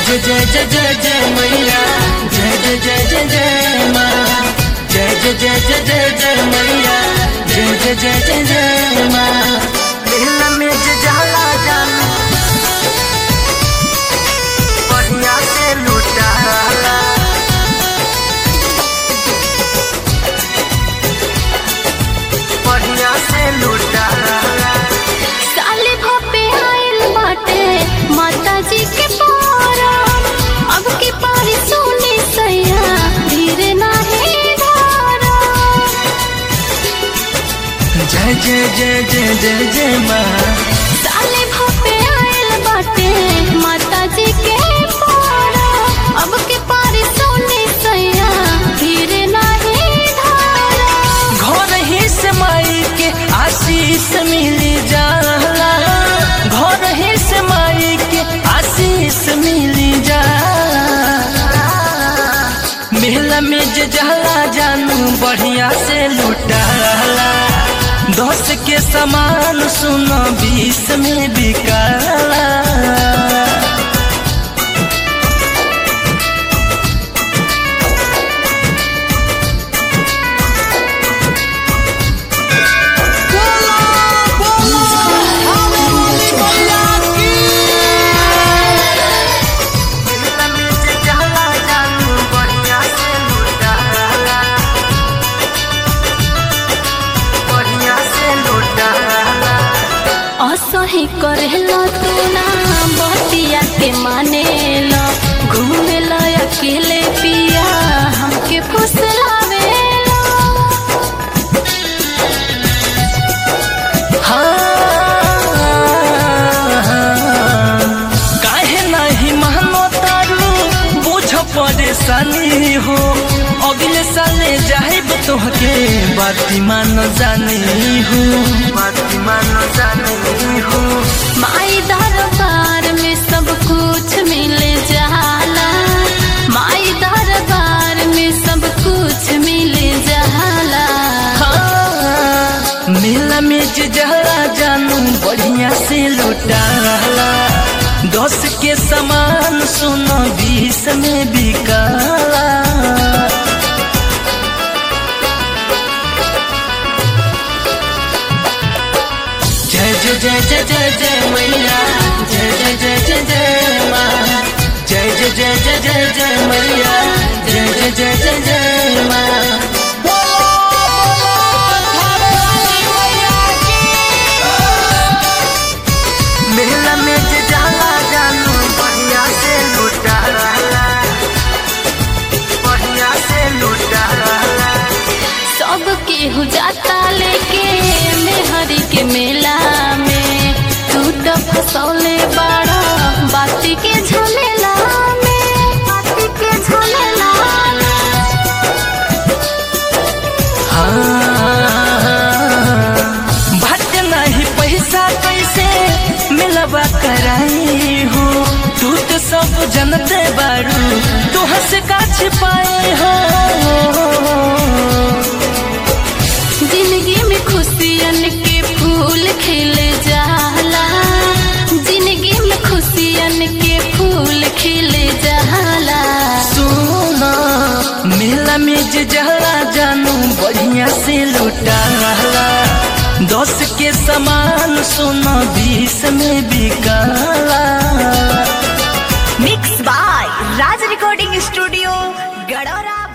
जय जय जय जय जय मैया जय जय जय जय जय माँ जय जय जय जय जय जय मैया जय जय जय जय जय माँ मेला में जे जाला जान बढ़िया से लुटाला बढ़िया से लुटाला साले भपे आइल बाटे माता जी के पारन अब की पारी सोने सैया धीरे नाही धारन जय जय जय जय जय जय माँ साले भपे आइल बाटे माता जी के पारन अब की पारी सोने सैया धीरे नाही धारन घर ही से माई के आशीष मिली जाला घर ही से माई के आशीष मिली जाला मेला में जे जहला जानू बढ़िया से लुटाला दस के समान सुनो बीस में बिकाला असही करेला तू ना बतिया के मानेला घूमेला अकेले पिया हमके फुसलावेला काहे नहीं मानो तारू बुझ परेशानी हो अगले साले जाहिब तोहके बाती मान जानी हो बाती मान जानी हो माई दरबार में सब कुछ मिल जाला माई दरबार में सब कुछ मिल जाला हाँ, मेला में जे जहरा जानू बढ़िया से लुटाला दस के समान सुनो बीस में बिकाला जय जय जय जय जय जय मैया जय जय जय जय जय माँ जय जय जय जय जय जय मैया जय जय जय जय जय माँ मेला में जे जाला जानू बढ़िया से लुटाला बढ़िया से लुटाला सब केहू जाता लेके मेहरी के मेला में तू तो फसौले बड़ा बाती के झमेला में बाती के झमेला में भट नहीं पैसा कैसे मिलवा कराई हो तू तो सब जनते बारू तू हंस का छिपाई हो जिंदगी में खुशियन के फूल खिल जाला जिंदगी में खुशियन के फूल खिल जाला सुनो मेला में जे जहरा जानू बढ़िया से लुटाला दस के समान सुनो बीस में बिकाला mix by Raj recording studio गडोरा